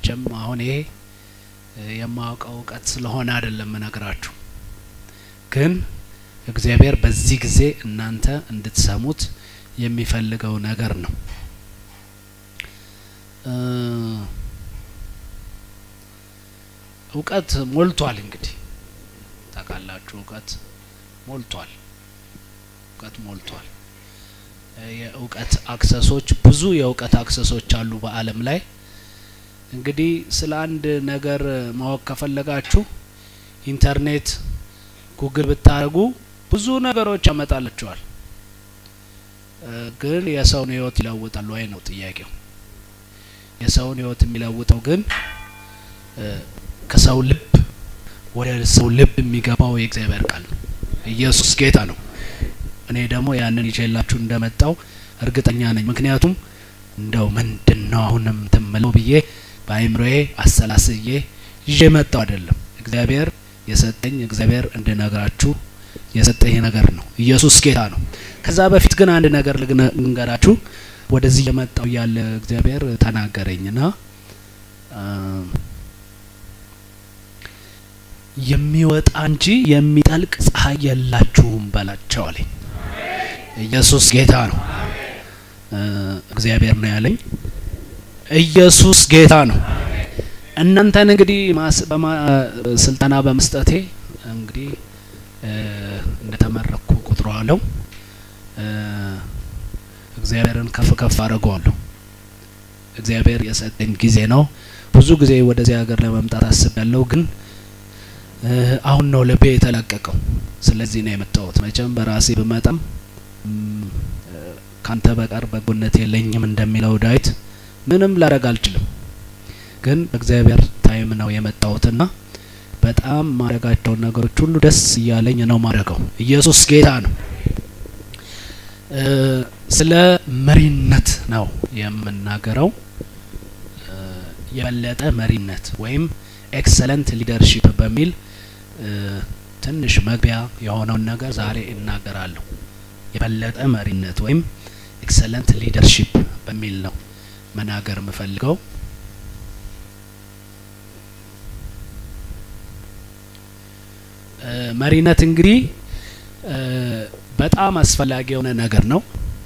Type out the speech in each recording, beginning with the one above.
መቼም አሁን ይሄ የማውቀው እውቀት ስለሆነ አይደለም እነግራችሁ፣ ግን እግዚአብሔር በዚህ ጊዜ እናንተ እንድትሰሙት የሚፈልገው ነገር ነው። እውቀት ሞልቷል። እንግዲህ ታውቃላችሁ፣ እውቀት ሞልቷል። እውቀት ሞልቷል። የእውቀት አክሰሶች ብዙ የእውቀት አክሰሶች አሉ በዓለም ላይ። እንግዲህ ስለ አንድ ነገር ማወቅ ከፈለጋችሁ ኢንተርኔት ጉግል ብታደርጉ ብዙ ነገሮች ያመጣላችኋል። ግን የሰውን ሕይወት ይለውጣል ወይ ነው ጥያቄው። የሰውን ሕይወት የሚለውጠው ግን ከሰው ልብ ወደ ሰው ልብ የሚገባው የእግዚአብሔር ቃል ነው። ኢየሱስ ጌታ ነው። እኔ ደግሞ ያንን ይዤላችሁ እንደመጣው እርግጠኛ ነኝ። ምክንያቱም እንደው ምንድን ነው አሁንም ትምለው ብዬ በአይምሮዬ አሰላስዬ ይዤ መጣው አይደለም። እግዚአብሔር የሰጠኝ እግዚአብሔር እንድነግራችሁ የሰጠኝ ነገር ነው። ኢየሱስ ጌታ ነው። ከዛ በፊት ግን አንድ ነገር ልንገራችሁ። ወደዚህ የመጣው ያለ እግዚአብሔር ተናገረኝና የሚወጣ እንጂ የሚጠልቅ ፀሐይ የላችሁም በላቸው አለኝ። ኢየሱስ ጌታ ነው። እግዚአብሔር ነው ያለኝ። ኢየሱስ ጌታ ነው። እናንተን እንግዲህ ስልጠና በመስጠቴ እንግዲህ እንደተመረኩ ቁጥረዋለሁ። እግዚአብሔርን ከፍ ከፍ አድርገዋለሁ። እግዚአብሔር የሰጠኝ ጊዜ ነው። ብዙ ጊዜ ወደዚህ ሀገር ለመምጣት አስቤያለሁ፣ ግን አሁን ነው ልቤ የተለቀቀው። ስለዚህ ነው የመጣሁት። መቼም በራሴ ብመጣም ካንተ በቀር በጎነት የለኝም እንደሚለው ዳዊት ምንም ላደርግ አልችልም። ግን በእግዚአብሔር ታይም ነው የመጣሁትና በጣም ማድረጋቸውን ነገሮች ሁሉ ደስ እያለኝ ነው ማድረገው። ኢየሱስ ጌታ ነው። ስለ መሪነት ነው የምናገረው። የበለጠ መሪነት ወይም ኤክሰለንት ሊደርሺፕ በሚል ትንሽ መግቢያ የሆነውን ነገር ዛሬ እናገራለሁ። የበለጠ መሪነት ወይም ኤክሰለንት ሊደርሺፕ በሚል ነው መናገር የምፈልገው። መሪነት እንግዲህ በጣም አስፈላጊ የሆነ ነገር ነው።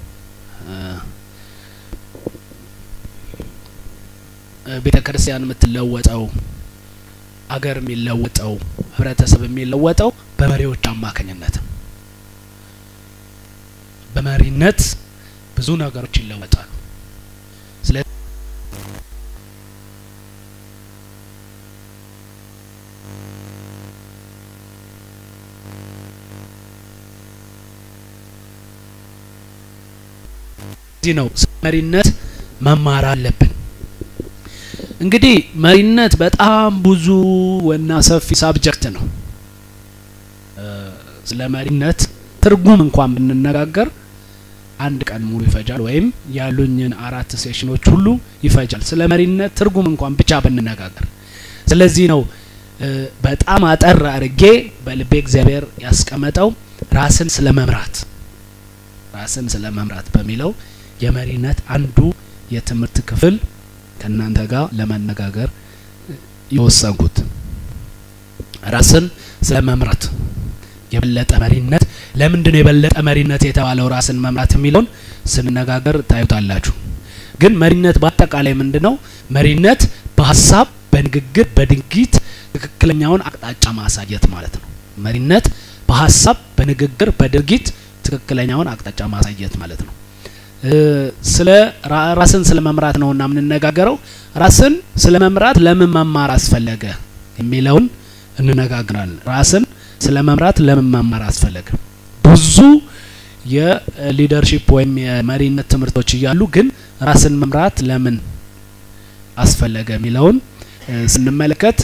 ቤተ ክርስቲያን የምትለወጠው፣ አገር የሚለወጠው፣ ህብረተሰብ የሚለወጠው በመሪዎች አማካኝነት በመሪነት ብዙ ነገሮች ይለወጣሉ። ስለዚህ ነው መሪነት መማር አለብን። እንግዲህ መሪነት በጣም ብዙ እና ሰፊ ሳብጀክት ነው። ስለ መሪነት ትርጉም እንኳን ብንነጋገር አንድ ቀን ሙሉ ይፈጃል፣ ወይም ያሉኝን አራት ሴሽኖች ሁሉ ይፈጃል። ስለ መሪነት ትርጉም እንኳን ብቻ ብንነጋገር። ስለዚህ ነው በጣም አጠር አድርጌ በልቤ እግዚአብሔር ያስቀመጠው ራስን ስለ መምራት ራስን ስለ መምራት በሚለው የመሪነት አንዱ የትምህርት ክፍል ከእናንተ ጋር ለመነጋገር የወሰንኩት ራስን ስለ መምራት የበለጠ መሪነት ለምንድን ነው የበለጠ መሪነት የተባለው ራስን መምራት የሚለውን ስንነጋገር ታዩታላችሁ። ግን መሪነት በአጠቃላይ ምንድን ነው? መሪነት በሀሳብ፣ በንግግር፣ በድርጊት ትክክለኛውን አቅጣጫ ማሳየት ማለት ነው። መሪነት በሀሳብ፣ በንግግር፣ በድርጊት ትክክለኛውን አቅጣጫ ማሳየት ማለት ነው። ስለ ራስን ስለ መምራት ነውና የምንነጋገረው። ራስን ስለ መምራት ለምን መማር አስፈለገ የሚለውን እንነጋግራለን። ራስን ስለ መምራት ለምን መማር አስፈለገ? ብዙ የሊደርሺፕ ወይም የመሪነት ትምህርቶች እያሉ ግን ራስን መምራት ለምን አስፈለገ የሚለውን ስንመለከት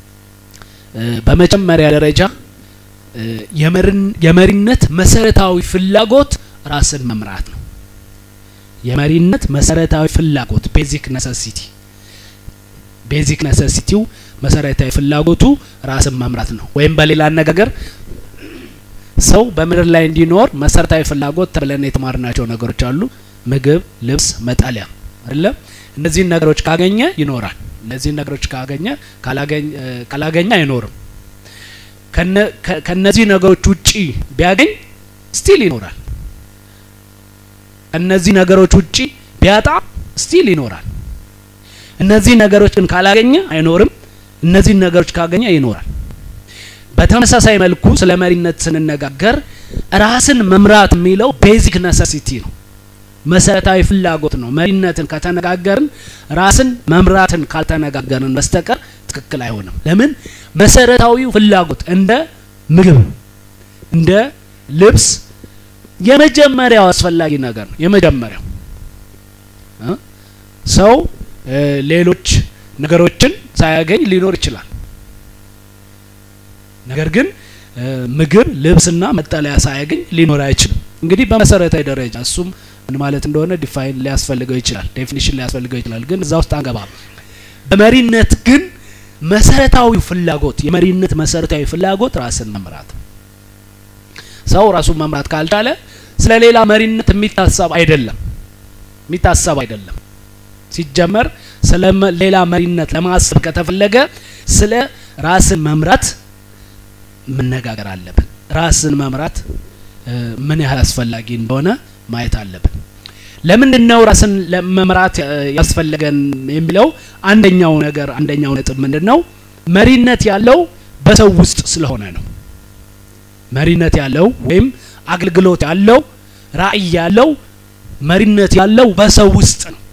በመጀመሪያ ደረጃ የመሪነት መሰረታዊ ፍላጎት ራስን መምራት ነው። የመሪነት መሰረታዊ ፍላጎት ቤዚክ ነሰሲቲ ቤዚክ ነሰሲቲው መሰረታዊ ፍላጎቱ ራስን መምራት ነው። ወይም በሌላ አነጋገር ሰው በምድር ላይ እንዲኖር መሰረታዊ ፍላጎት ተብለን የተማርናቸው ነገሮች አሉ። ምግብ፣ ልብስ፣ መጠለያ አይደለም። እነዚህን ነገሮች ካገኘ ይኖራል። እነዚህን ነገሮች ካገኘ ካላገኘ አይኖርም። ከነዚህ ነገሮች ውጪ ቢያገኝ ስቲል ይኖራል። ከነዚህ ነገሮች ውጪ ቢያጣ ስቲል ይኖራል። እነዚህ ነገሮችን ካላገኘ አይኖርም። እነዚህን ነገሮች ካገኘ ይኖራል። በተመሳሳይ መልኩ ስለ መሪነት ስንነጋገር ራስን መምራት የሚለው ቤዚክ ነሰሲቲ ነው፣ መሰረታዊ ፍላጎት ነው። መሪነትን ከተነጋገርን ራስን መምራትን ካልተነጋገርን በስተቀር ትክክል አይሆንም። ለምን? መሰረታዊው ፍላጎት እንደ ምግብ፣ እንደ ልብስ የመጀመሪያው አስፈላጊ ነገር ነው። የመጀመሪያው ሰው ሌሎች ነገሮችን ሳያገኝ ሊኖር ይችላል። ነገር ግን ምግብ፣ ልብስና መጠለያ ሳያገኝ ሊኖር አይችልም። እንግዲህ በመሰረታዊ ደረጃ እሱም ምን ማለት እንደሆነ ዲፋይን ሊያስፈልገው ይችላል፣ ዴፊኒሽን ሊያስፈልገው ይችላል። ግን እዛ ውስጥ አንገባም። በመሪነት ግን መሰረታዊ ፍላጎት የመሪነት መሰረታዊ ፍላጎት ራስን መምራት። ሰው ራሱን መምራት ካልቻለ ስለ ሌላ መሪነት የሚታሰብ አይደለም የሚታሰብ አይደለም። ሲጀመር ስለ ሌላ መሪነት ለማሰብ ከተፈለገ ስለ ራስን መምራት መነጋገር አለብን። ራስን መምራት ምን ያህል አስፈላጊ እንደሆነ ማየት አለብን። ለምንድን ነው ራስን መምራት ያስፈለገን የሚለው አንደኛው ነገር አንደኛው ነጥብ ምንድን ነው? መሪነት ያለው በሰው ውስጥ ስለሆነ ነው። መሪነት ያለው ወይም አገልግሎት ያለው ራዕይ ያለው መሪነት ያለው በሰው ውስጥ ነው።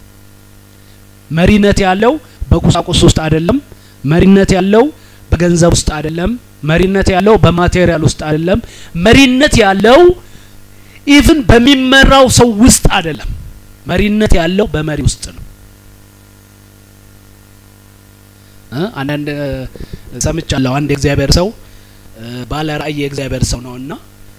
መሪነት ያለው በቁሳቁስ ውስጥ አይደለም። መሪነት ያለው በገንዘብ ውስጥ አይደለም። መሪነት ያለው በማቴሪያል ውስጥ አይደለም። መሪነት ያለው ኢቭን በሚመራው ሰው ውስጥ አይደለም። መሪነት ያለው በመሪ ውስጥ ነው። አንዳንድ ሰምቻለሁ። አንድ የእግዚአብሔር ሰው ባለ ራእይ የእግዚአብሔር ሰው ነውና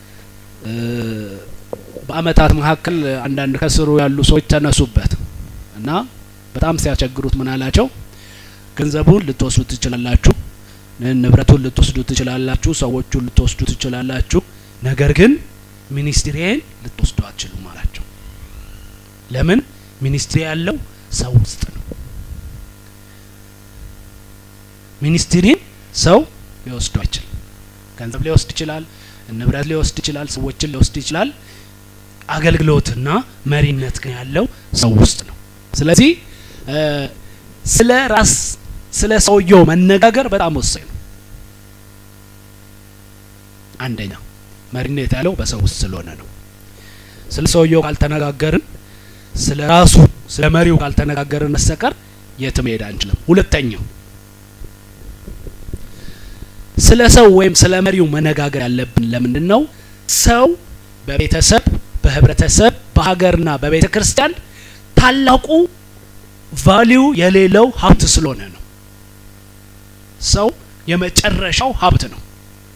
በአመታት መካከል አንዳንድ ከስሩ ያሉ ሰዎች ተነሱበት እና በጣም ሲያስቸግሩት ምን አላቸው? ገንዘቡን ልትወስዱ ትችላላችሁ፣ ንብረቱን ልትወስዱ ትችላላችሁ፣ ሰዎቹን ልትወስዱ ትችላላችሁ፣ ነገር ግን ሚኒስትሪዬን ልትወስዱ አትችሉም አላቸው። ለምን? ሚኒስትሪ ያለው ሰው ውስጥ ነው። ሚኒስትሪን ሰው ሊወስዱ አይችልም። ገንዘብ ሊወስድ ይችላል፣ ንብረት ሊወስድ ይችላል፣ ሰዎችን ሊወስድ ይችላል። አገልግሎትና መሪነት ግን ያለው ሰው ውስጥ ነው። ስለዚህ ስለ ራስ ስለ ሰውየው መነጋገር በጣም ወሳኝ ነው። አንደኛ መሪነት ያለው በሰው ውስጥ ስለሆነ ነው። ስለ ሰውየው ካልተነጋገርን፣ ስለ ራሱ ስለ መሪው ካልተነጋገርን በስተቀር የትም መሄድ አንችልም። ሁለተኛው ስለ ሰው ወይም ስለ መሪው መነጋገር ያለብን ለምንድን ነው? ሰው በቤተሰብ በህብረተሰብ በሀገርና በቤተ ክርስቲያን ታላቁ ቫሊዩ የሌለው ሀብት ስለሆነ ነው። ሰው የመጨረሻው ሀብት ነው።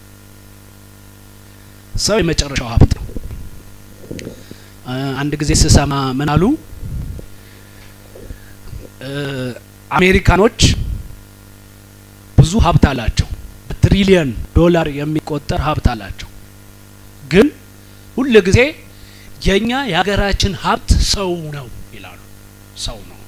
ሰው የመጨረሻው ሀብት ነው። አንድ ጊዜ ስሰማ ምን አሉ? አሜሪካኖች ብዙ ሀብት አላቸው። በትሪሊየን ዶላር የሚቆጠር ሀብት አላቸው። ግን ሁል ጊዜ የኛ የሀገራችን ሀብት ሰው ነው ይላሉ። ሰው ነው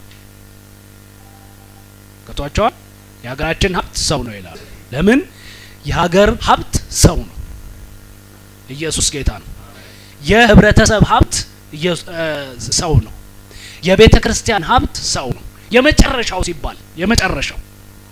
ከቷቸዋል። የሀገራችን ሀብት ሰው ነው ይላሉ። ለምን? የሀገር ሀብት ሰው ነው። ኢየሱስ ጌታ ነው። የህብረተሰብ ሀብት ሰው ነው። የቤተ ክርስቲያን ሀብት ሰው ነው። የመጨረሻው ሲባል የመጨረሻው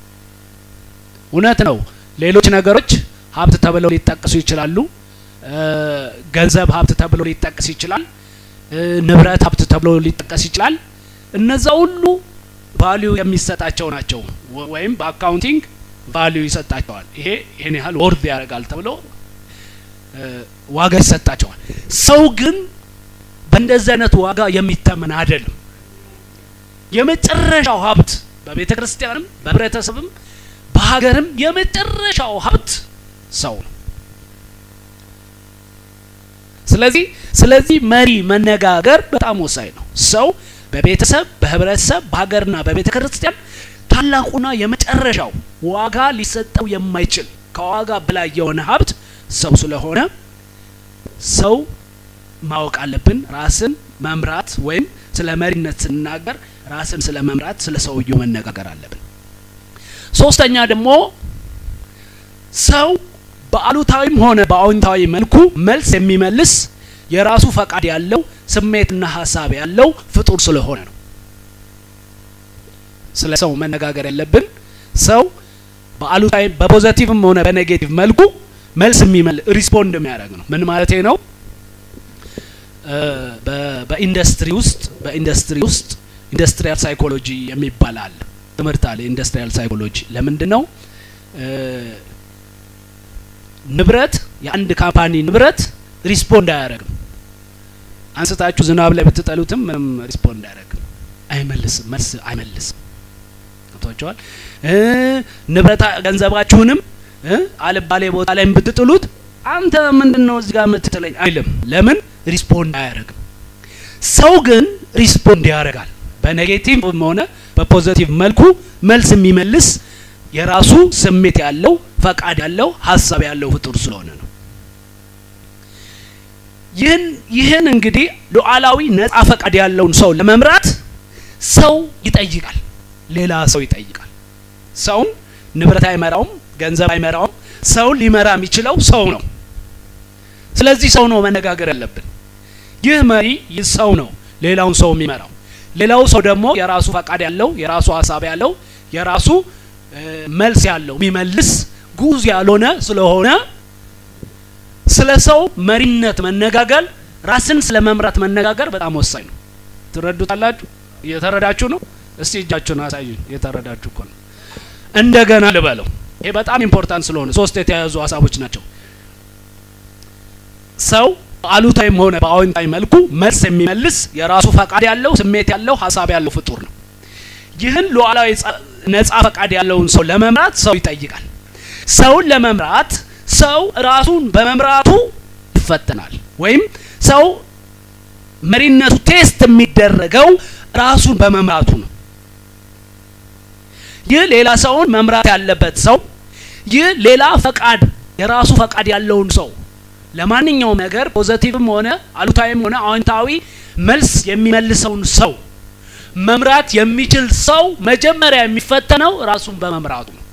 እውነት ነው። ሌሎች ነገሮች ሀብት ተብለው ሊጠቀሱ ይችላሉ። ገንዘብ ሀብት ተብሎ ሊጠቀስ ይችላል። ንብረት ሀብት ተብሎ ሊጠቀስ ይችላል። እነዛ ሁሉ ቫሊዩ የሚሰጣቸው ናቸው፣ ወይም በአካውንቲንግ ቫሊዩ ይሰጣቸዋል። ይሄ ይሄን ያህል ወርድ ያደርጋል ተብሎ ዋጋ ይሰጣቸዋል። ሰው ግን በእንደዚህ አይነት ዋጋ የሚተመን አይደለም። የመጨረሻው ሀብት በቤተ ክርስቲያንም በህብረተሰብም በሀገርም የመጨረሻው ሀብት ሰው ነው። ስለዚህ ስለዚህ መሪ መነጋገር በጣም ወሳኝ ነው። ሰው በቤተሰብ በህብረተሰብ በሀገርና በቤተ ክርስቲያን ታላቁና የመጨረሻው ዋጋ ሊሰጠው የማይችል ከዋጋ በላይ የሆነ ሀብት ሰው ስለሆነ ሰው ማወቅ አለብን። ራስን መምራት ወይም ስለ መሪነት ስንናገር ራስን ስለ መምራት ስለ ሰውየው መነጋገር አለብን። ሶስተኛ ደግሞ ሰው በአሉታዊም ሆነ በአዎንታዊ መልኩ መልስ የሚመልስ የራሱ ፈቃድ ያለው ስሜትና ሀሳብ ያለው ፍጡር ስለሆነ ነው። ስለ ሰው መነጋገር ያለብን ሰው በአሉታዊ በፖዘቲቭም ሆነ በኔጌቲቭ መልኩ መልስ የሚመል ሪስፖንድ የሚያደርግ ነው። ምን ማለቴ ነው? በኢንዱስትሪ ውስጥ በኢንዱስትሪ ውስጥ ኢንዱስትሪያል ሳይኮሎጂ የሚባል አለ ትምህርት አለ። ኢንዱስትሪያል ሳይኮሎጂ ለምንድን ነው ንብረት የአንድ ካምፓኒ ንብረት ሪስፖንድ አያደርግም። አንስታችሁ ዝናብ ላይ ብትጠሉትም ምንም ሪስፖንድ አያደርግም፣ አይመልስም፣ መልስ አይመልስም። ገብቷቸዋል። ንብረት ገንዘባችሁንም አልባሌ ቦታ ላይ ብትጥሉት አንተ ምንድን ነው እዚህ ጋር የምትጥለኝ አይልም። ለምን ሪስፖንድ አያደርግም። ሰው ግን ሪስፖንድ ያደርጋል። በኔጌቲቭም ሆነ በፖዘቲቭ መልኩ መልስ የሚመልስ የራሱ ስሜት ያለው ፈቃድ ያለው ሀሳብ ያለው ፍጡር ስለሆነ ነው። ይህን ይህን እንግዲህ ሉዓላዊ ነጻ ፈቃድ ያለውን ሰው ለመምራት ሰው ይጠይቃል፣ ሌላ ሰው ይጠይቃል። ሰውን ንብረት አይመራውም፣ ገንዘብ አይመራውም። ሰውን ሊመራ የሚችለው ሰው ነው። ስለዚህ ሰው ነው መነጋገር ያለብን። ይህ መሪ ይህ ሰው ነው ሌላውን ሰው የሚመራው። ሌላው ሰው ደግሞ የራሱ ፈቃድ ያለው የራሱ ሀሳብ ያለው የራሱ መልስ ያለው የሚመልስ ጉዝ ያልሆነ ስለሆነ ስለ ሰው መሪነት መነጋገር ራስን ስለ መምራት መነጋገር በጣም ወሳኝ ነው። ትረዱታላችሁ? እየተረዳችሁ ነው? እስቲ እጃችሁን አሳዩኝ። እየተረዳችሁ እኮ ነው። እንደገና ልበለው። ይሄ በጣም ኢምፖርታንት ስለሆነ ሶስት የተያያዙ ሀሳቦች ናቸው። ሰው በአሉታዊም ሆነ በአዎንታዊ መልኩ መልስ የሚመልስ የራሱ ፈቃድ ያለው ስሜት ያለው ሀሳብ ያለው ፍጡር ነው። ይህን ሉዓላዊ ነጻ ፈቃድ ያለውን ሰው ለመምራት ሰው ይጠይቃል። ሰውን ለመምራት ሰው ራሱን በመምራቱ ይፈተናል። ወይም ሰው መሪነቱ ቴስት የሚደረገው ራሱን በመምራቱ ነው። ይህ ሌላ ሰውን መምራት ያለበት ሰው ይህ ሌላ ፈቃድ የራሱ ፈቃድ ያለውን ሰው ለማንኛውም ነገር ፖዘቲቭም ሆነ አሉታዊም ሆነ አዎንታዊ መልስ የሚመልሰውን ሰው መምራት የሚችል ሰው መጀመሪያ የሚፈተነው ራሱን በመምራቱ ነው።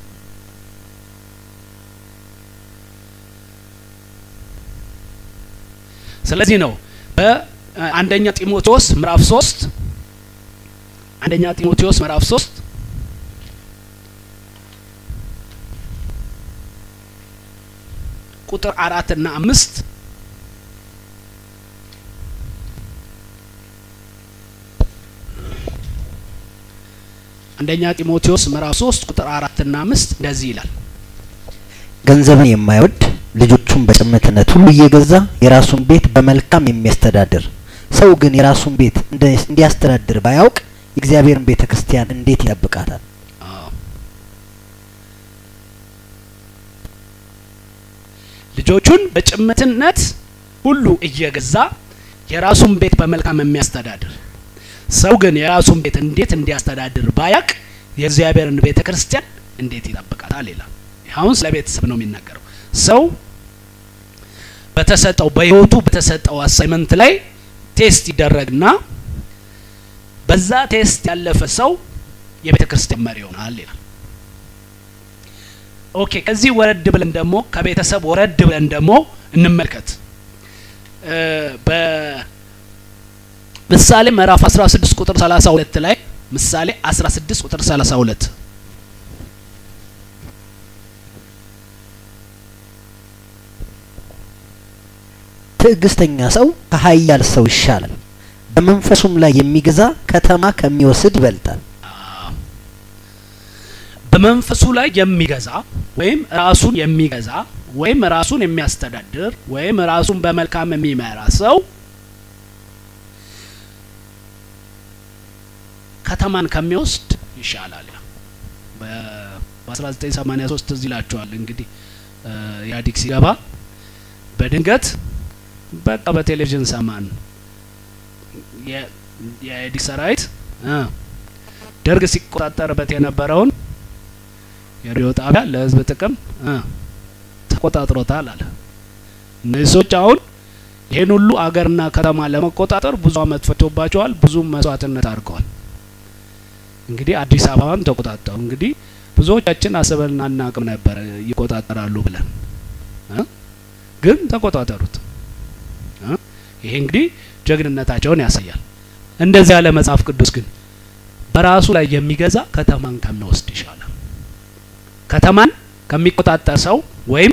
ስለዚህ ነው በአንደኛ ጢሞቴዎስ ምዕራፍ ሶስት አንደኛ ጢሞቴዎስ ምዕራፍ ሶስት ቁጥር አራት እና አምስት አንደኛ ጢሞቴዎስ ምዕራፍ ሶስት ቁጥር አራት እና አምስት እንደዚህ ይላል። ገንዘብን የማይወድ ልጆቹን በጭምትነት ሁሉ እየገዛ የራሱን ቤት በመልካም የሚያስተዳድር ሰው ግን የራሱን ቤት እንዲያስተዳድር ባያውቅ የእግዚአብሔርን ቤተ ክርስቲያን እንዴት ይጠብቃታል? ልጆቹን በጭምትነት ሁሉ እየገዛ የራሱን ቤት በመልካም የሚያስተዳድር ሰው ግን የራሱን ቤት እንዴት እንዲያስተዳድር ባያቅ የእግዚአብሔርን ቤተ ክርስቲያን እንዴት ይጠብቃታል ይላል። አሁን ስለ ቤተሰብ ነው የሚናገረው። ሰው በተሰጠው በህይወቱ በተሰጠው አሳይመንት ላይ ቴስት ይደረግና በዛ ቴስት ያለፈ ሰው የቤተ ክርስቲያን መሪ ይሆናል ይላል። ኦኬ ከዚህ ወረድ ብለን ደግሞ ከቤተሰብ ወረድ ብለን ደግሞ እንመልከት። በምሳሌ ምዕራፍ 16 ቁጥር 32 ላይ ምሳሌ 16 ቁጥር 32 ትዕግስተኛ ሰው ከኃያል ሰው ይሻላል፣ በመንፈሱም ላይ የሚገዛ ከተማ ከሚወስድ ይበልጣል። በመንፈሱ ላይ የሚገዛ ወይም ራሱን የሚገዛ ወይም ራሱን የሚያስተዳድር ወይም ራሱን በመልካም የሚመራ ሰው ከተማን ከሚወስድ ይሻላል። በ1983 እዚህ ይላችኋል እንግዲህ ኢህአዴግ ሲገባ በድንገት በቃ በቴሌቪዥን ሰማን የኢህአዴግ ሰራዊት ደርግ ሲቆጣጠርበት የነበረውን የሬዲዮ ጣቢያ ለህዝብ ጥቅም ተቆጣጥሮታል አለ። እነዚህ ሰዎች አሁን ይህን ሁሉ አገርና ከተማ ለመቆጣጠር ብዙ አመት ፈጅቶባቸዋል። ብዙ መስዋዕትነት አድርገዋል። እንግዲህ አዲስ አበባን ተቆጣጠሩ። እንግዲህ ብዙዎቻችን አስበን አናቅም ነበር ይቆጣጠራሉ ብለን እ ግን ተቆጣጠሩት። እ ይሄ እንግዲህ ጀግንነታቸውን ያሳያል። እንደዚህ ያለ መጽሐፍ ቅዱስ ግን በራሱ ላይ የሚገዛ ከተማን ከሚወስድ ይሻላል። ከተማን ከሚቆጣጠር ሰው ወይም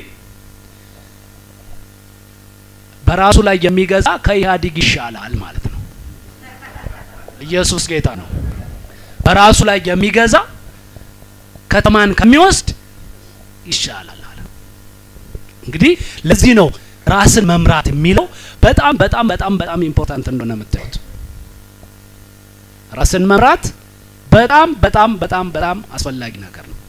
በራሱ ላይ የሚገዛ ከኢህአዴግ ይሻላል ማለት ነው። ኢየሱስ ጌታ ነው። በራሱ ላይ የሚገዛ ከተማን ከሚወስድ ይሻላል አለ። እንግዲህ ለዚህ ነው ራስን መምራት የሚለው በጣም በጣም በጣም በጣም ኢምፖርታንት እንደሆነ የምታዩት። ራስን መምራት በጣም በጣም በጣም በጣም አስፈላጊ ነገር ነው።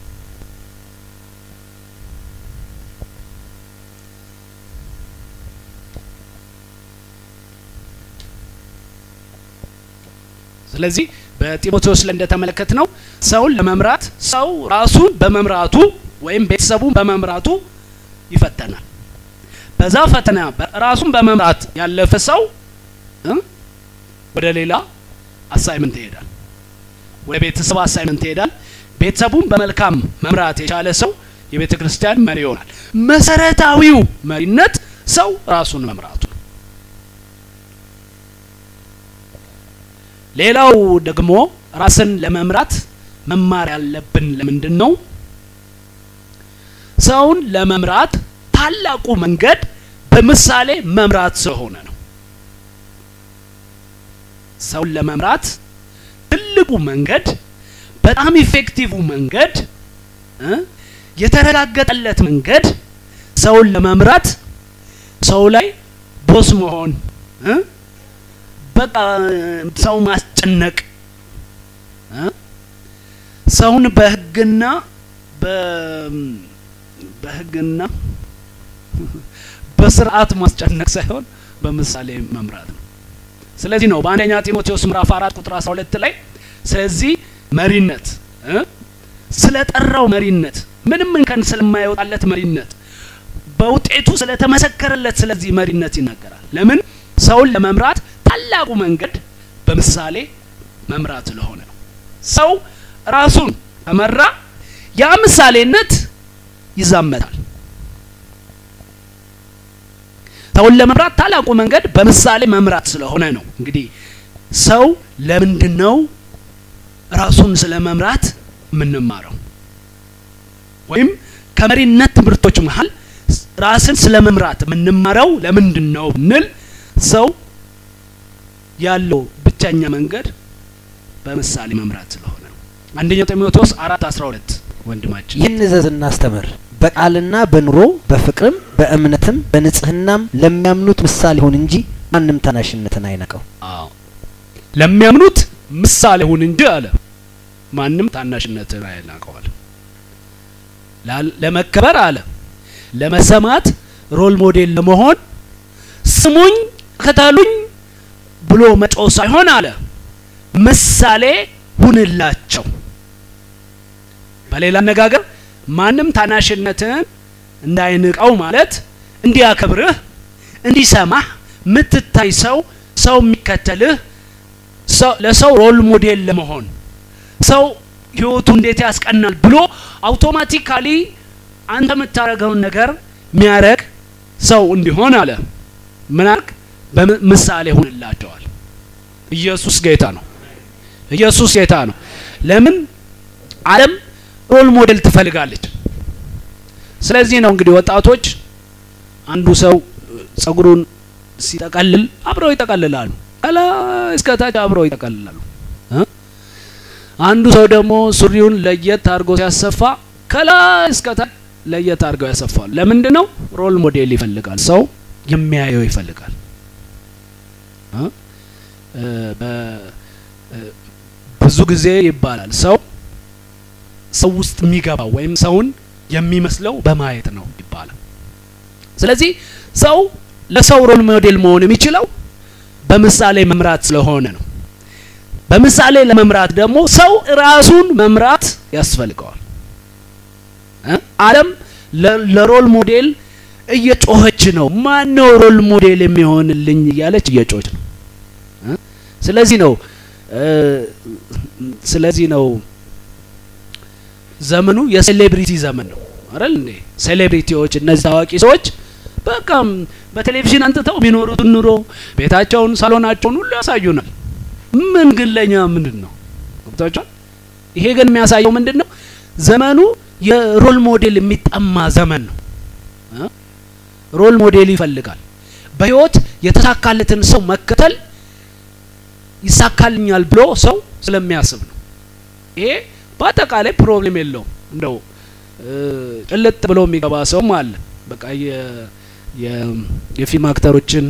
ስለዚህ በጢሞቴዎስ ላይ እንደተመለከት ነው ሰውን ለመምራት ሰው ራሱን በመምራቱ ወይም ቤተሰቡን በመምራቱ ይፈተናል። በዛ ፈተና ራሱን በመምራት ያለፈ ሰው ወደ ሌላ አሳይመንት ይሄዳል። ወደ ቤተሰብ አሳይመንት ይሄዳል። ቤተሰቡን በመልካም መምራት የቻለ ሰው የቤተ ክርስቲያን መሪ ይሆናል። መሰረታዊው መሪነት ሰው ራሱን መምራቱ ነው። ሌላው ደግሞ ራስን ለመምራት መማር ያለብን ለምንድን ነው? ሰውን ለመምራት ታላቁ መንገድ በምሳሌ መምራት ስለሆነ ነው። ሰውን ለመምራት ትልቁ መንገድ በጣም ኢፌክቲቭ መንገድ እ የተረጋገጠለት መንገድ ሰውን ለመምራት ሰው ላይ ቦስ መሆን እ በቃ ሰው ማስጨነቅ እ ሰውን በህግና በህግና በስርዓት ማስጨነቅ ሳይሆን በምሳሌ መምራት ነው። ስለዚህ ነው በአንደኛ ጢሞቴዎስ ምዕራፍ አራት ቁጥር አስራ ሁለት ላይ ስለዚህ መሪነት እ ስለ ጠራው መሪነት ምንም እንከን ስለማይወጣለት መሪነት በውጤቱ ስለተመሰከረለት ስለዚህ መሪነት ይናገራል። ለምን ሰውን ለመምራት ታላቁ መንገድ በምሳሌ መምራት ስለሆነ ነው። ሰው ራሱን ከመራ ያ ምሳሌነት ይዛመታል። ሰውን ለመምራት ታላቁ መንገድ በምሳሌ መምራት ስለሆነ ነው። እንግዲህ ሰው ለምንድን ነው ራሱን ስለ መምራት የምንማረው? ወይም ከመሪነት ትምህርቶች መሀል ራስን ስለ መምራት የምንማረው ለምንድን ነው ብንል ሰው ያለው ብቸኛ መንገድ በምሳሌ መምራት ስለሆነ ነው። አንደኛ ጢሞቴዎስ አራት አስራ ሁለት ወንድማችን ይህን እዘዝ እናስተምር በቃልና በኑሮ በፍቅርም በእምነትም በንጽህናም ለሚያምኑት ምሳሌ ሁን እንጂ ማንም ታናሽነትን አይነቀው። አዎ ለሚያምኑት ምሳሌ ሁን እንጂ አለ ማንም ታናሽነትን አይናቀዋል። ለመከበር አለ ለመሰማት ሮል ሞዴል ለመሆን ስሙኝ ከተሉኝ ብሎ መጮ ሳይሆን አለ ምሳሌ ሁንላቸው። በሌላ አነጋገር ማንም ታናሽነትን እንዳይንቀው ማለት እንዲያከብርህ፣ እንዲሰማህ ምትታይ ሰው ሰው የሚከተልህ ለሰው ሮል ሞዴል ለመሆን ሰው ህይወቱ እንዴት ያስቀናል ብሎ አውቶማቲካሊ አንተ የምታደርገውን ነገር የሚያደርግ ሰው እንዲሆን አለ ምን አርግ በምሳሌ ሁንላቸዋል። ኢየሱስ ጌታ ነው። ኢየሱስ ጌታ ነው። ለምን ዓለም ሮል ሞዴል ትፈልጋለች። ስለዚህ ነው እንግዲህ ወጣቶች አንዱ ሰው ጸጉሩን ሲጠቀልል አብረው ይጠቀልላሉ፣ ከላይ እስከታች አብረው ይጠቀልላሉ። አንዱ ሰው ደግሞ ሱሪውን ለየት አድርጎ ሲያሰፋ ከላይ እስከታች ለየት አድርገው ያሰፋሉ። ለምንድን ነው? ሮል ሞዴል ይፈልጋል። ሰው የሚያየው ይፈልጋል። ብዙ ጊዜ ይባላል ሰው ሰው ውስጥ የሚገባው ወይም ሰውን የሚመስለው በማየት ነው ይባላል። ስለዚህ ሰው ለሰው ሮል ሞዴል መሆን የሚችለው በምሳሌ መምራት ስለሆነ ነው። በምሳሌ ለመምራት ደግሞ ሰው ራሱን መምራት ያስፈልገዋል። ዓለም ለሮል ሞዴል እየጮኸች ነው። ማን ነው ሮል ሞዴል የሚሆንልኝ እያለች እየጮኸች ነው። ስለዚህ ነው ስለዚህ ነው ዘመኑ የሴሌብሪቲ ዘመን ነው አይደል እንዴ? ሴሌብሪቲዎች እነዚህ ታዋቂ ሰዎች በቃ በቴሌቪዥን አንጥተው የሚኖሩትን ኑሮ ቤታቸውን፣ ሳሎናቸውን ሁሉ ያሳዩናል። ምን ግን ለኛ ምንድን ነው ገብታችኋል? ይሄ ግን የሚያሳየው ምንድን ነው? ዘመኑ የሮል ሞዴል የሚጠማ ዘመን ነው። ሮል ሞዴል ይፈልጋል። በህይወት የተሳካለትን ሰው መከተል ይሳካልኛል ብሎ ሰው ስለሚያስብ ነው። ይሄ በአጠቃላይ ፕሮብሌም የለውም። እንደው ጭልጥ ብሎ የሚገባ ሰውም አለ። በቃ የፊልም አክተሮችን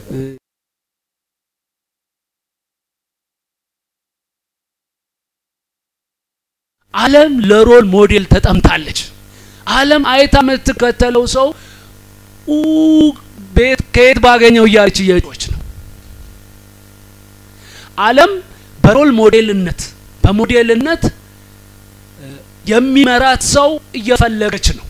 ዓለም ለሮል ሞዴል ተጠምታለች። ዓለም አይታ የምትከተለው ሰው ቤት ከየት ባገኘው እያለች እየጮች ነው። ዓለም በሮል ሞዴልነት በሞዴልነት የሚመራት ሰው እየፈለገች ነው።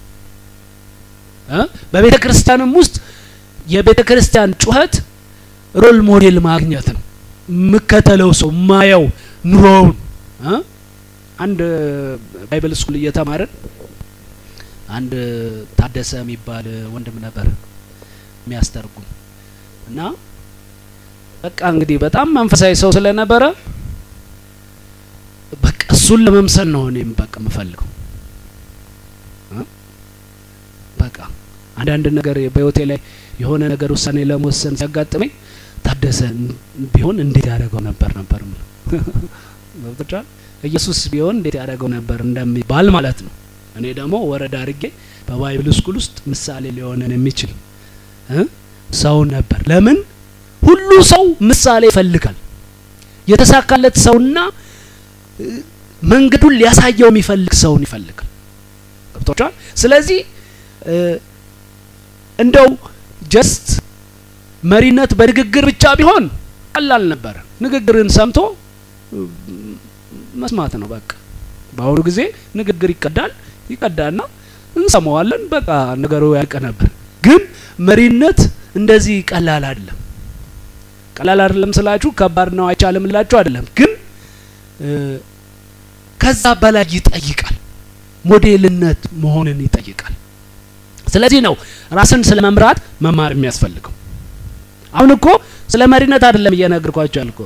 በቤተ ክርስቲያንም ውስጥ የቤተ ክርስቲያን ጩኸት ሮል ሞዴል ማግኘት ነው። የምከተለው ሰው ማየው ኑሮውን አንድ ባይብል ስኩል እየተማርን አንድ ታደሰ የሚባል ወንድም ነበር የሚያስተርጉም እና በቃ እንግዲህ በጣም መንፈሳዊ ሰው ስለነበረ በቃ እሱን ለመምሰል ነው እኔም በቃ የምፈልገው። በቃ አንዳንድ ነገር በህይወቴ ላይ የሆነ ነገር ውሳኔ ለመወሰን ሲያጋጥመኝ ታደሰ ቢሆን እንዴት ያደረገው ነበር ነበር ገብቶሻል? ኢየሱስ ቢሆን እንዴት ያደረገው ነበር እንደሚባል ማለት ነው። እኔ ደግሞ ወረዳ አድርጌ በባይብል ስኩል ውስጥ ምሳሌ ሊሆነን የሚችል ሰው ነበር። ለምን ሁሉ ሰው ምሳሌ ይፈልጋል። የተሳካለት ሰውና መንገዱን ሊያሳየው የሚፈልግ ሰውን ይፈልጋል። ገብቶቻል? ስለዚህ እንደው ጀስት መሪነት በንግግር ብቻ ቢሆን ቀላል ነበር። ንግግርን ሰምቶ መስማት ነው በቃ። በአሁኑ ጊዜ ንግግር ይቀዳል ይቀዳና እንሰማዋለን፣ በቃ ነገሩ ያልቅ ነበር። ግን መሪነት እንደዚህ ቀላል አይደለም። ቀላል አይደለም ስላችሁ ከባድ ነው አይቻልም ላችሁ አይደለም። ግን ከዛ በላይ ይጠይቃል። ሞዴልነት መሆንን ይጠይቃል። ስለዚህ ነው ራስን ስለ መምራት መማር የሚያስፈልገው። አሁን እኮ ስለ መሪነት አይደለም እየነገርኳቸው ያልኩ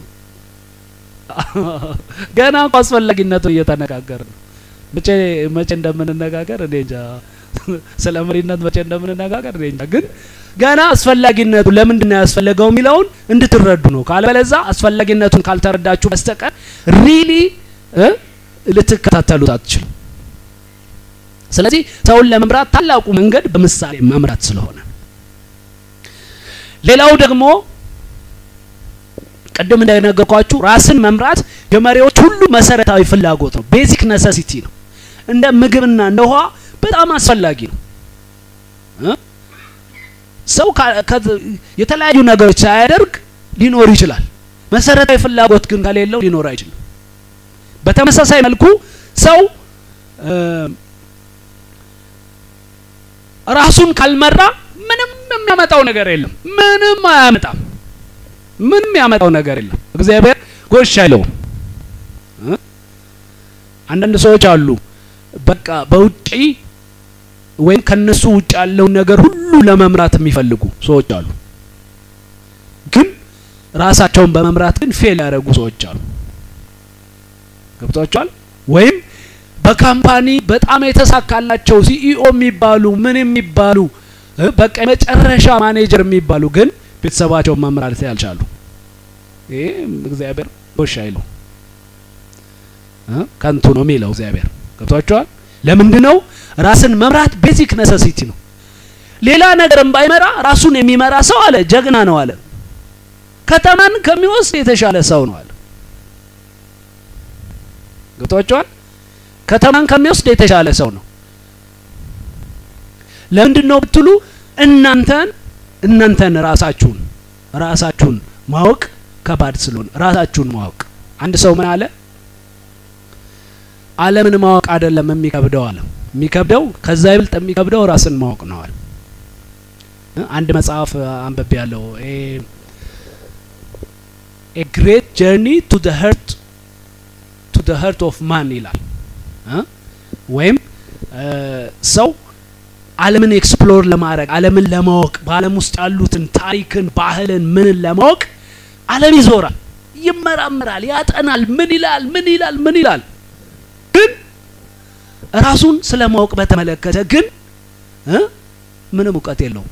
ገና እኮ አስፈላጊነቱ እየተነጋገር ነው። መቼ መቼ እንደምንነጋገር እኔ እንጃ። ስለ መሪነት መቼ እንደምንነጋገር እኔ እንጃ። ግን ገና አስፈላጊነቱ ለምንድን ነው ያስፈለገው የሚለውን እንድትረዱ ነው። ካለበለዛ አስፈላጊነቱን ካልተረዳችሁ በስተቀር ሪሊ ልትከታተሉት አትችሉ። ስለዚህ ሰውን ለመምራት ታላቁ መንገድ በምሳሌ መምራት ስለሆነ ሌላው ደግሞ ቅድም እንደነገርኳችሁ ራስን መምራት የመሪዎች ሁሉ መሰረታዊ ፍላጎት ነው። ቤዚክ ነሰሲቲ ነው። እንደ ምግብና እንደ ውሃ በጣም አስፈላጊ ነው። ሰው የተለያዩ ነገሮች ሳያደርግ ሊኖር ይችላል። መሰረታዊ ፍላጎት ግን ከሌለው ሊኖር አይችልም። በተመሳሳይ መልኩ ሰው ራሱን ካልመራ ምንም የሚያመጣው ነገር የለም። ምንም አያመጣም። ምንም ያመጣው ነገር የለም። እግዚአብሔር ጎሽ አይለውም። አንዳንድ ሰዎች አሉ በቃ በውጪ ወይም ከነሱ ውጭ ያለውን ነገር ሁሉ ለመምራት የሚፈልጉ ሰዎች አሉ። ግን ራሳቸውን በመምራት ግን ፌል ያደረጉ ሰዎች አሉ። ገብቷቸዋል። ወይም በካምፓኒ በጣም የተሳካላቸው ሲኢኦ የሚባሉ ምን የሚባሉ በቃ የመጨረሻ ማኔጀር የሚባሉ ግን ቤተሰባቸውን መምራት ያልቻሉ ይሄ እግዚአብሔር ጎሽ አይለው ከንቱ ነው የሚለው እግዚአብሔር ገብቷቸዋል። ለምንድን ነው ራስን መምራት ቤዚክ ነሰሲቲ ነው። ሌላ ነገርም ባይመራ ራሱን የሚመራ ሰው አለ ጀግና ነው አለ። ከተማን ከሚወስድ የተሻለ ሰው ነው አለ። ገብቷቸዋል። ከተማን ከሚወስድ የተሻለ ሰው ነው። ለምንድን ነው ብትሉ እናንተን እናንተን ራሳችሁን ራሳችሁን ማወቅ ከባድ ስለሆነ ራሳችሁን ማወቅ አንድ ሰው ምን አለ? ዓለምን ማወቅ አይደለም የሚከብደው አለ። የሚከብደው ከዛ ይብልጥ የሚከብደው ራስን ማወቅ ነው አለ። አንድ መጽሐፍ አንብቤ ያለው ኤ ግሬት ጀርኒ ቱ ዘ ሀርት ቱ ዘ ሀርት ኦፍ ማን ይላል እ ወይም ሰው ዓለምን ኤክስፕሎር ለማድረግ ዓለምን ለማወቅ በዓለም ውስጥ ያሉትን ታሪክን፣ ባህልን፣ ምንን ለማወቅ ዓለም ይዞራል፣ ይመራመራል፣ ያጠናል። ምን ይላል ምን ይላል ምን ይላል። ግን ራሱን ስለ ማወቅ በተመለከተ ግን እ ምንም እውቀት የለውም።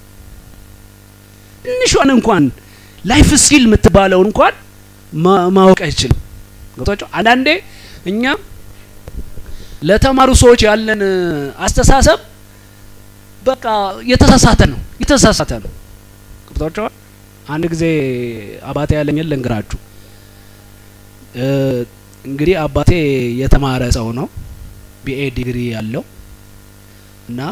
ትንሿን እንኳን ላይፍ ስኪል የምትባለውን እንኳን ማወቅ አይችልም። ገብቷቸው አንዳንዴ እኛ ለተማሩ ሰዎች ያለን አስተሳሰብ በቃ የተሳሳተ ነው የተሳሳተ ነው። ገብቷቸዋል። አንድ ጊዜ አባቴ ያለኝን ልንገራችሁ። እንግዲህ አባቴ የተማረ ሰው ነው፣ ቢኤ ዲግሪ ያለው እና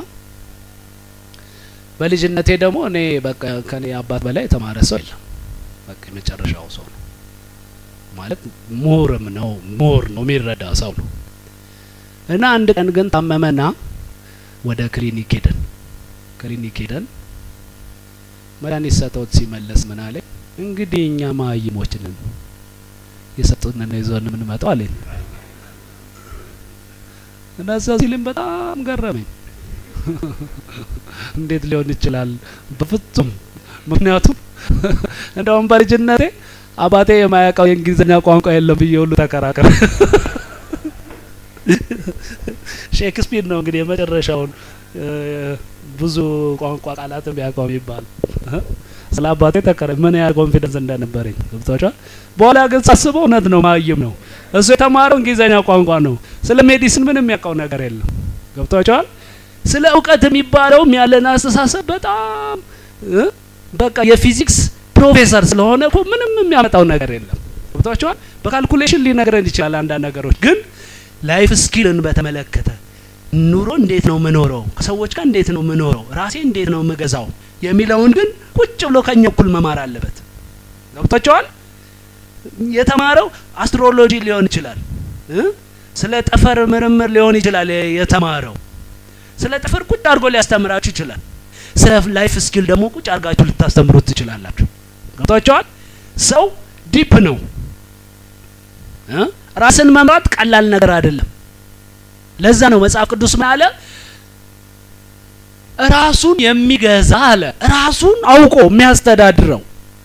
በልጅነቴ ደግሞ እኔ በቃ ከኔ አባት በላይ የተማረ ሰው የለም። በቃ የመጨረሻው ሰው ነው ማለት ሞርም ነው ሞር ነው የሚረዳ ሰው ነው። እና አንድ ቀን ግን ታመመና ወደ ክሊኒክ ሄደን ክሊኒክ ሄደን መድኃኒት ሰጠውት ሲመለስ ምን አለ እንግዲህ እኛ መሀይሞች ነን የሰጡንን ይዞን የምንመጣው አለኝ። እና እዛ ሲልም በጣም ገረመኝ። እንዴት ሊሆን ይችላል? በፍጹም ምክንያቱም እንደውም በልጅነቴ አባቴ የማያውቀው የእንግሊዝኛ ቋንቋ የለም ብዬ ሁሉ ተከራከረ። ሼክስፒር ነው እንግዲህ የመጨረሻውን ብዙ ቋንቋ ቃላትን ቢያውቀው የሚባል ስለ አባቴ ተከረ ምን ያህል ኮንፊደንስ እንደነበረኝ ገብቷቸዋል። በኋላ ግን ሳስበው እውነት ነው፣ ማይም ነው እሱ የተማረው እንግሊዝኛ ቋንቋ ነው። ስለ ሜዲሲን ምንም የሚያውቀው ነገር የለም። ገብቷቸዋል። ስለ እውቀት የሚባለውም ያለን አስተሳሰብ በጣም በቃ የፊዚክስ ፕሮፌሰር ስለሆነ እኮ ምንም የሚያመጣው ነገር የለም። ገብቷቸዋል። በካልኩሌሽን ሊነግረን ይችላል አንዳንድ ነገሮች ግን ላይፍ ስኪልን በተመለከተ ኑሮ እንዴት ነው ምኖረው፣ ከሰዎች ጋር እንዴት ነው ምኖረው፣ ራሴ እንዴት ነው ምገዛው የሚለውን ግን ቁጭ ብሎ ከኛ እኩል መማር አለበት። ገብቷቸዋል። የተማረው አስትሮሎጂ ሊሆን ይችላል፣ ስለ ጠፈር ምርምር ሊሆን ይችላል የተማረው። ስለ ጠፈር ቁጭ አድርጎ ሊያስተምራችሁ ይችላል። ስለ ላይፍ ስኪል ደግሞ ቁጭ አድርጋችሁ ልታስተምሩት ትችላላችሁ። ገብቷቸዋል። ሰው ዲፕ ነው። ራስን መምራት ቀላል ነገር አይደለም። ለዛ ነው መጽሐፍ ቅዱስ ምን አለ? ራሱን የሚገዛ አለ ራሱን አውቆ የሚያስተዳድረው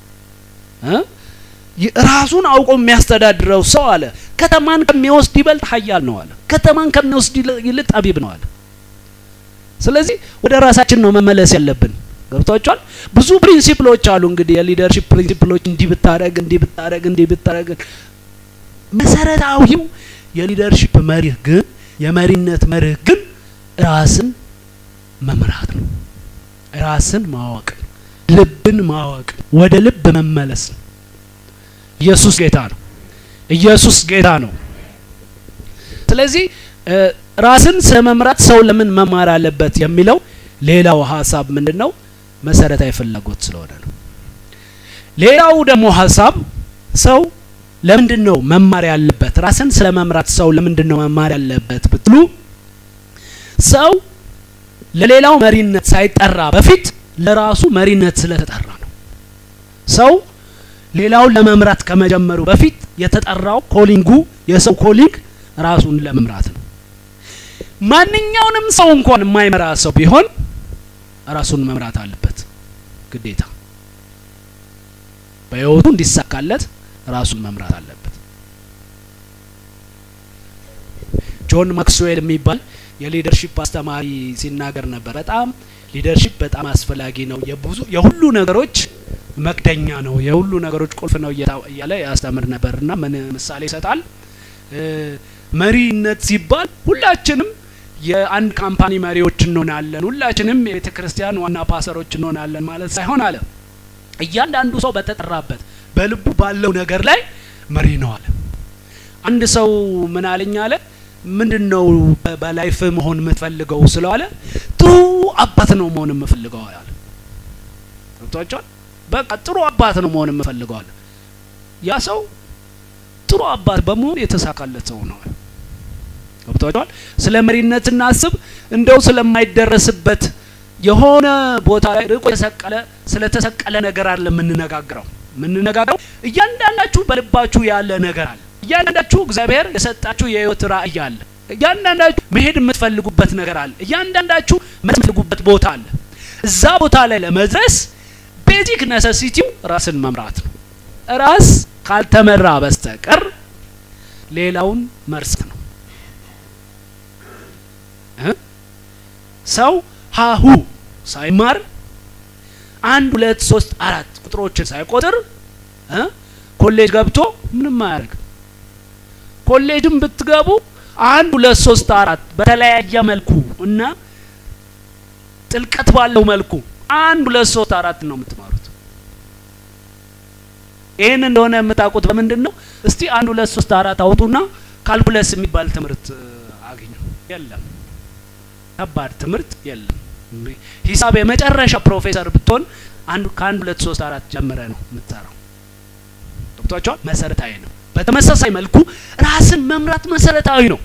ራሱን አውቆ የሚያስተዳድረው ሰው አለ ከተማን ከሚወስድ ይበልጥ ኃያል ነው አለ። ከተማን ከሚወስድ ይልቅ ጠቢብ ነው አለ። ስለዚህ ወደ ራሳችን ነው መመለስ ያለብን። ገብቷቸዋል። ብዙ ፕሪንሲፕሎች አሉ እንግዲህ የሊደርሺፕ ፕሪንሲፕሎች፣ እንዲህ ብታረግ፣ እንዲህ ብታረግ፣ እንዲህ ብታረግ መሰረታዊው የሊደርሺፕ መርህ ግን የመሪነት መርህ ግን ራስን መምራት ነው። ራስን ማወቅ፣ ልብን ማወቅ፣ ወደ ልብ መመለስ ነው። ኢየሱስ ጌታ ነው። ኢየሱስ ጌታ ነው። ስለዚህ ራስን ስለ መምራት ሰው ለምን መማር አለበት የሚለው ሌላው ሀሳብ ምንድን ነው? መሰረታዊ ፍላጎት ስለሆነ ነው። ሌላው ደግሞ ሀሳብ ሰው ለምንድን ነው መማር ያለበት? ራስን ስለ መምራት ሰው ለምንድን ነው መማር ያለበት ብትሉ ሰው ለሌላው መሪነት ሳይጠራ በፊት ለራሱ መሪነት ስለተጠራ ነው። ሰው ሌላውን ለመምራት ከመጀመሩ በፊት የተጠራው ኮሊንጉ የሰው ኮሊንግ ራሱን ለመምራት ነው። ማንኛውንም ሰው እንኳን የማይመራ ሰው ቢሆን ራሱን መምራት አለበት ግዴታ። በህይወቱ እንዲሳካለት ራሱን መምራት አለበት። ጆን ማክስዌል የሚባል የሊደርሺፕ አስተማሪ ሲናገር ነበር። በጣም ሊደርሺፕ በጣም አስፈላጊ ነው፣ የብዙ የሁሉ ነገሮች መክደኛ ነው፣ የሁሉ ነገሮች ቁልፍ ነው እያለ ያስተምር ነበር እና ምን ምሳሌ ይሰጣል። መሪነት ሲባል ሁላችንም የአንድ ካምፓኒ መሪዎች እንሆናለን፣ ሁላችንም የቤተ ክርስቲያን ዋና ፓሰሮች እንሆናለን ማለት ሳይሆን አለ እያንዳንዱ ሰው በተጠራበት በልቡ ባለው ነገር ላይ መሪ ነው አለ። አንድ ሰው ምን አለኝ አለ ምንድን ነው በላይፍ መሆን የምትፈልገው ስለዋለ ጥሩ አባት ነው መሆን የምፈልገው አለ። ገብቷቸዋል። በቃ ጥሩ አባት ነው መሆን የምፈልገው አለ። ያ ሰው ጥሩ አባት በመሆን የተሳካለት ሰው ነው። ገብቷቸዋል። ስለ መሪነት እናስብ እንደው ስለማይደረስበት የሆነ ቦታ ላይ ርቆ የተሰቀለ ስለተሰቀለ ነገር አለ የምንነጋግረው። የምንነጋገረው እያንዳንዳችሁ በልባችሁ ያለ ነገር አለ። እያንዳንዳችሁ እግዚአብሔር የሰጣችሁ የህይወት ራእይ አለ። እያንዳንዳችሁ መሄድ የምትፈልጉበት ነገር አለ። እያንዳንዳችሁ የምትፈልጉበት ቦታ አለ። እዛ ቦታ ላይ ለመድረስ ቤዚክ ነሰሲቲው ራስን መምራት ነው። ራስ ካልተመራ በስተቀር ሌላውን መርሳት ነው። ሰው ሀሁ ሳይማር አንድ ሁለት ሶስት አራት ቁጥሮችን ሳይቆጥር ኮሌጅ ገብቶ ምንም አያደርግም። ኮሌጅም ብትገቡ አንድ ሁለት ሶስት አራት በተለያየ መልኩ እና ጥልቀት ባለው መልኩ አንድ ሁለት ሶስት አራት ነው የምትማሩት። ይህን እንደሆነ የምታውቁት በምንድን ነው? እስቲ አንድ ሁለት ሶስት አራት አውጡና ካልኩለስ የሚባል ትምህርት አግኙ። የለም፣ ከባድ ትምህርት የለም። ሂሳብ የመጨረሻ ፕሮፌሰር ብትሆን አንድ ከአንድ ሁለት ሶስት አራት ጀምረ ነው የምትሰራው። ገብቷቸዋል። መሰረታዊ ነው። በተመሳሳይ መልኩ ራስን መምራት መሰረታዊ ነው።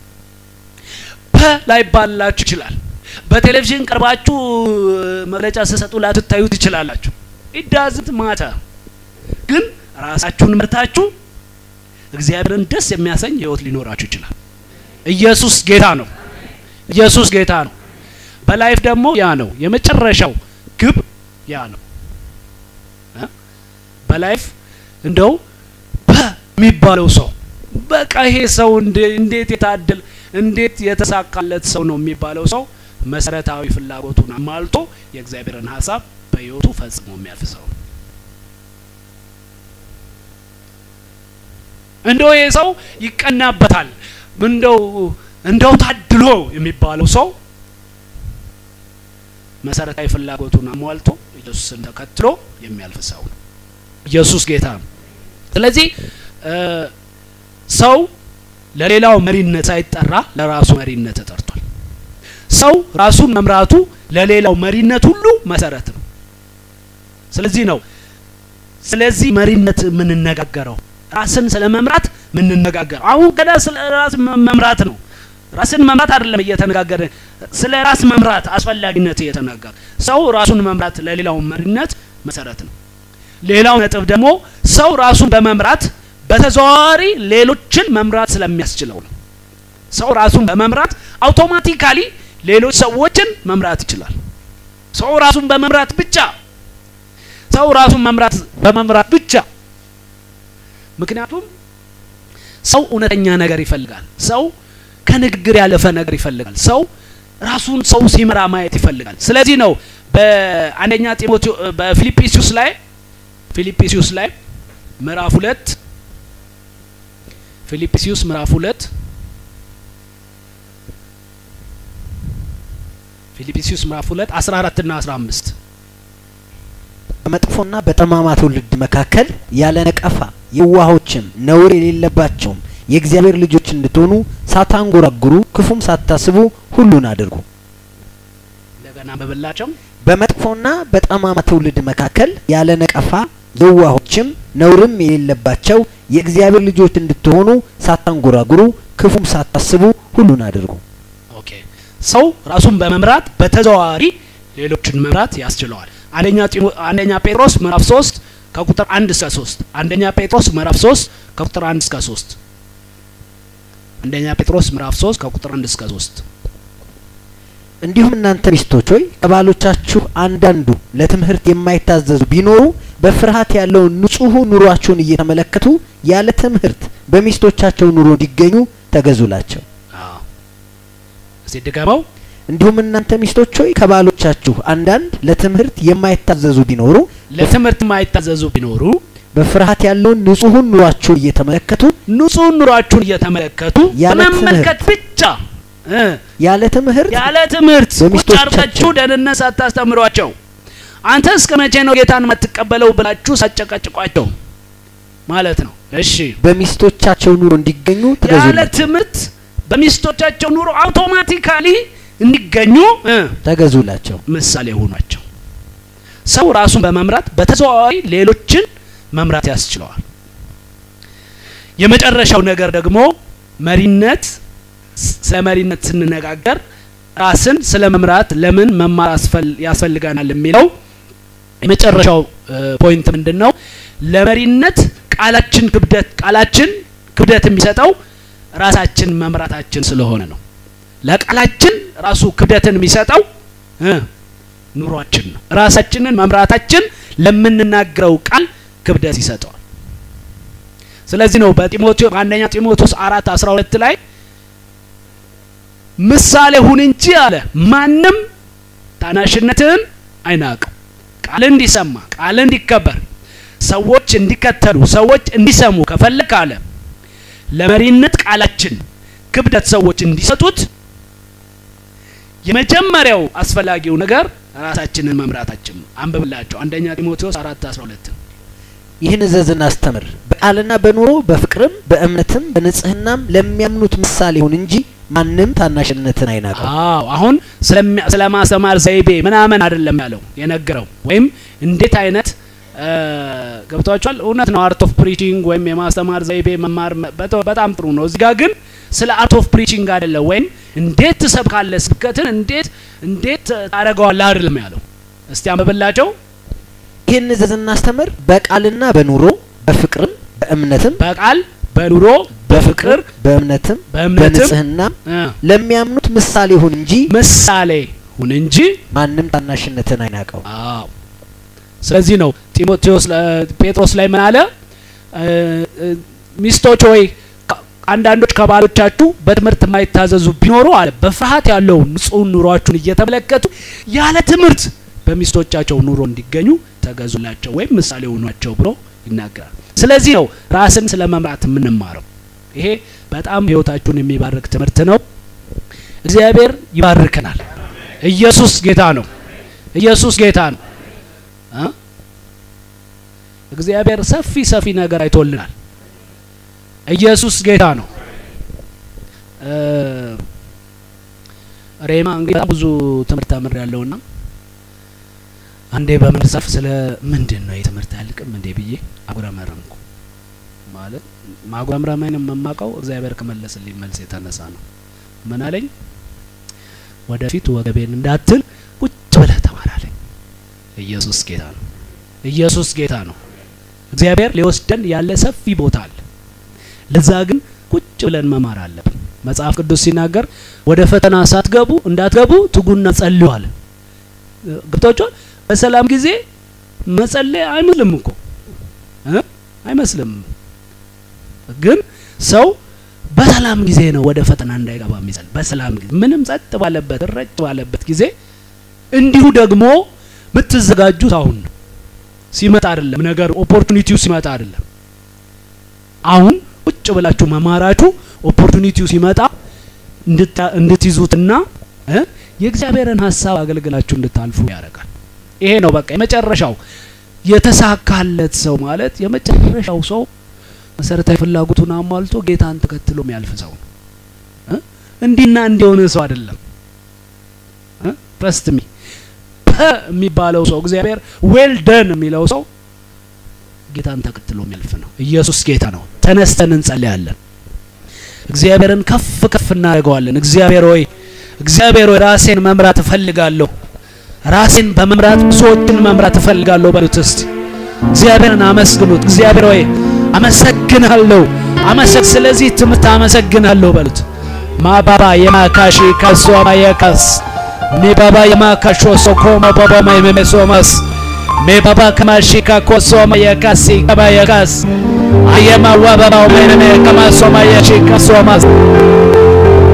ላይ ባላችሁ ይችላል። በቴሌቪዥን ቀርባችሁ መግለጫ ስሰጡ ላትታዩ ትችላላችሁ። ኢዳዝት ማታ ግን ራሳችሁን መርታችሁ እግዚአብሔርን ደስ የሚያሰኝ ህይወት ሊኖራችሁ ይችላል። ኢየሱስ ጌታ ነው። ኢየሱስ ጌታ ነው። በላይፍ ደግሞ ያ ነው የመጨረሻው ግብ ያ ነው። በላይፍ እንደው በሚባለው ሰው በቃ ይሄ ሰው እንዴት የታደል እንዴት የተሳካለት ሰው ነው የሚባለው ሰው መሰረታዊ ፍላጎቱን አሟልቶ የእግዚአብሔርን ሀሳብ በህይወቱ ፈጽሞ የሚያልፍ ሰው እንደው ይሄ ሰው ይቀናበታል እንደው እንደው ታድሎ የሚባለው ሰው መሰረታዊ ፍላጎቱን አሟልቶ ኢየሱስን ተከትሎ የሚያልፍ ሰው ነው። ኢየሱስ ጌታ ነው። ስለዚህ ሰው ለሌላው መሪነት ሳይጠራ ለራሱ መሪነት ተጠርቷል። ሰው ራሱን መምራቱ ለሌላው መሪነት ሁሉ መሰረት ነው። ስለዚህ ነው ስለዚህ መሪነት የምንነጋገረው ራስን ስለ መምራት የምንነጋገረው። አሁን ገና ስለ ራስ መምራት ነው። ራስን መምራት አይደለም እየተነጋገረ ስለ ራስ መምራት አስፈላጊነት እየተነጋገረ ሰው ራሱን መምራት ለሌላው መሪነት መሰረት ነው። ሌላው ነጥብ ደግሞ ሰው ራሱን በመምራት በተዘዋዋሪ ሌሎችን መምራት ስለሚያስችለው ነው። ሰው ራሱን በመምራት አውቶማቲካሊ ሌሎች ሰዎችን መምራት ይችላል። ሰው ራሱን በመምራት ብቻ ሰው ራሱን መምራት በመምራት ብቻ ምክንያቱም ሰው እውነተኛ ነገር ይፈልጋል። ሰው ከንግግር ያለፈ ነገር ይፈልጋል። ሰው ራሱን ሰው ሲመራ ማየት ይፈልጋል። ስለዚህ ነው በአንደኛ ጢሞቴ በፊልጵስዩስ ላይ ፊልጵስዩስ ላይ ምዕራፍ ሁለት ፊልጵስዩስ ምዕራፍ ሁለት ፊልጵስዩስ ምዕራፍ ሁለት አስራ አራት ና አስራ አምስት በመጥፎና በጠማማ ትውልድ መካከል ያለ ነቀፋ የዋሆችም ነውር የሌለባቸውም የእግዚአብሔር ልጆች እንድትሆኑ ሳታንጎራጉሩ ክፉም ሳታስቡ ሁሉን አድርጉ። እንደገና በበላቸው በመጥፎና በጠማማ ትውልድ መካከል ያለ ነቀፋ የዋሆችም ነውርም የሌለባቸው የእግዚአብሔር ልጆች እንድትሆኑ ሳታንጎራጉሩ ክፉም ሳታስቡ ሁሉን አድርጉ። ኦኬ ሰው ራሱን በመምራት በተዘዋዋሪ ሌሎችን መምራት ያስችለዋል። አንደኛ አንደኛ ጴጥሮስ ምዕራፍ 3 ከቁጥር 1 እስከ 3 አንደኛ ጴጥሮስ ምዕራፍ 3 ከቁጥር 1 እስከ 3 አንደኛ ጴጥሮስ ምዕራፍ 3 ከቁጥር 1 እስከ 3 እንዲሁም እናንተ ሚስቶች ሆይ ከባሎቻችሁ አንዳንዱ ለትምህርት የማይታዘዙ ቢኖሩ በፍርሃት ያለውን ንጹሕ ኑሯቸውን እየተመለከቱ ያለ ትምህርት በሚስቶቻቸው ኑሮ እንዲገኙ ተገዙላቸው። አዎ እስቲ ድገመው እንዲሁም እናንተ ሚስቶች ሆይ ከባሎቻችሁ አንዳንድ ለትምህርት የማይታዘዙ ቢኖሩ ለትምህርት የማይታዘዙ ቢኖሩ በፍርሃት ያለውን ንጹሑን ኑሯቸውን እየተመለከቱ ንጹህ ኑሯችሁን እየተመለከቱ ያለ በመመልከት ብቻ እ ያለ ትምህርት ያለ ትምህርት ቁጭ በሚስቶቻቸው አርጋችሁ ደህንነት ሳታስተምሯቸው አንተ እስከ መቼ ነው ጌታን የማትቀበለው ብላችሁ ሳጨቃጭቋቸው ማለት ነው። እሺ በሚስቶቻቸው ኑሮ እንዲገኙ ያለ ተገዙላቸው ትምህርት በሚስቶቻቸው ኑሮ አውቶማቲካሊ እንዲገኙ እ ተገዙላቸው። ምሳሌ ሆኗቸው። ሰው ራሱን በመምራት በተዘዋዋሪ ሌሎችን መምራት ያስችለዋል። የመጨረሻው ነገር ደግሞ መሪነት ስለ መሪነት ስንነጋገር ራስን ስለ መምራት ለምን መማር ያስፈልገናል የሚለው የመጨረሻው ፖይንት ምንድን ነው? ለመሪነት ቃላችን ክብደት ቃላችን ክብደት የሚሰጠው ራሳችን መምራታችን ስለሆነ ነው። ለቃላችን ራሱ ክብደትን የሚሰጠው ኑሯችን ነው። ራሳችንን መምራታችን ለምንናገረው ቃል ክብደት ይሰጠዋል። ስለዚህ ነው በጢሞቴዎ አንደኛ ጢሞቴዎስ አራት አስራ ሁለት ላይ ምሳሌ ሁን እንጂ አለ ማንም ታናሽነትህን አይናቅም። ቃል እንዲሰማ ቃል እንዲከበር ሰዎች እንዲከተሉ ሰዎች እንዲሰሙ ከፈለግ አለ ለመሪነት ቃላችን ክብደት ሰዎች እንዲሰጡት የመጀመሪያው አስፈላጊው ነገር ራሳችንን መምራታችን ነው። አንብብላቸው አንደኛ ጢሞቴዎስ አራት አስራ ሁለት ይህን እዘዝን አስተምር፣ በቃልና በኑሮ በፍቅርም በእምነትም በንጽህናም ለሚያምኑት ምሳሌ ይሁን እንጂ ማንም ታናሽነትን አይናቀው። አዎ አሁን ስለ ማስተማር ዘይቤ ምናምን አይደለም ያለው የነገረው ወይም እንዴት አይነት ገብቷቸዋል። እውነት ነው። አርት ኦፍ ፕሪቺንግ ወይም የማስተማር ዘይቤ መማር በጣም ጥሩ ነው። እዚህ ጋር ግን ስለ አርት ኦፍ ፕሪቺንግ አይደለም፣ ወይም እንዴት ትሰብካለህ፣ ስብከትን እንዴት እንዴት ታደርገዋለህ አይደለም ያለው። እስቲ አንብብላቸው። ይህን እዘዝና አስተምር በቃልና በኑሮ በፍቅርም በእምነትም በቃል በኑሮ በፍቅር በእምነትም በእምነትም በንጽህናም ለሚያምኑት ምሳሌ ይሁን እንጂ ምሳሌ ሁን እንጂ ማንም ታናሽነትን አይናቀው። አዎ ስለዚህ ነው ጢሞቴዎስ ጴጥሮስ ላይ ምን አለ? ሚስቶች ሆይ አንዳንዶች ከባሎቻችሁ በትምህርት የማይታዘዙ ቢኖሩ አለ በፍርሃት ያለው ንጹህ ኑሯችሁን እየተመለከቱ ያለ ትምህርት በሚስቶቻቸው ኑሮ እንዲገኙ ተገዙላቸው ወይም ምሳሌ ሆኗቸው ብሎ ይናገራል። ስለዚህ ነው ራስን ስለ መምራት የምንማረው። ይሄ በጣም ህይወታችሁን የሚባርክ ትምህርት ነው። እግዚአብሔር ይባርከናል። ኢየሱስ ጌታ ነው። ኢየሱስ ጌታ ነው። እግዚአብሔር ሰፊ ሰፊ ነገር አይቶልናል። ኢየሱስ ጌታ ነው። ሬማ እንግዲህ በጣም ብዙ ትምህርት ተምር ያለውና አንዴ በመጽሐፍ ስለ ምንድን ነው የትምህርት አያልቅም እንዴ ብዬ አጉረመረምኩ። ማለት ማጉረምረሜን የምማቀው እግዚአብሔር ከመለስልኝ መልስ የተነሳ ነው። ምን አለኝ? ወደፊት ወገቤን እንዳትል ቁጭ ብለህ ተማር አለኝ። ኢየሱስ ጌታ ነው። ኢየሱስ ጌታ ነው። እግዚአብሔር ሊወስደን ያለ ሰፊ ቦታ አለ። ለዛ ግን ቁጭ ብለን መማር አለብን። መጽሐፍ ቅዱስ ሲናገር ወደ ፈተና ሳትገቡ እንዳትገቡ ትጉና ጸልዩ አለ። ገብቷችኋል? በሰላም ጊዜ መጸለይ አይመስልም እኮ እ አይመስልም ግን ሰው በሰላም ጊዜ ነው ወደ ፈተና እንዳይገባ የሚጸል በሰላም ጊዜ ምንም ጸጥ ባለበት ረጭ ባለበት ጊዜ እንዲሁ ደግሞ የምትዘጋጁት አሁን ነው ሲመጣ አይደለም ነገር ኦፖርቹኒቲው ሲመጣ አይደለም አሁን ቁጭ ብላችሁ መማራችሁ ኦፖርቹኒቲው ሲመጣ እንድትይዙትና የእግዚአብሔርን ሀሳብ አገልግላችሁ እንድታልፉ ያደርጋል ይሄ ነው በቃ የመጨረሻው የተሳካለት ሰው ማለት የመጨረሻው ሰው መሰረታዊ ፍላጎቱን አሟልቶ ጌታን ተከትሎ የሚያልፍ ሰው ነው። እንዲና እንዲሆነ ሰው አይደለም። ትረስት ሚ የሚባለው ሰው እግዚአብሔር ዌል ደን የሚለው ሰው ጌታን ተከትሎ የሚያልፍ ነው። ኢየሱስ ጌታ ነው። ተነስተን እንጸልያለን። እግዚአብሔርን ከፍ ከፍ እናደርገዋለን። እግዚአብሔር ሆይ እግዚአብሔር ሆይ ራሴን መምራት እፈልጋለሁ። ራሴን በመምራት ብዙዎችን መምራት እፈልጋለሁ በሉት እስቲ። እግዚአብሔርን አመስግኑት። እግዚአብሔር ሆይ አመሰግናለሁ አመሰግ ስለዚህ ትምህርት አመሰግናለሁ በሉት። ማባባ የማካሺ ካሶማ የካስ ሜባባ የማካሾ ሶኮማ ባባማ የመሜሶማስ ሜባባ ከማሺካ ኮሶማ የካሲ ከባ የካስ አየማ ዋባባው መነሜ ከማሶማ የሺካ ሶማስ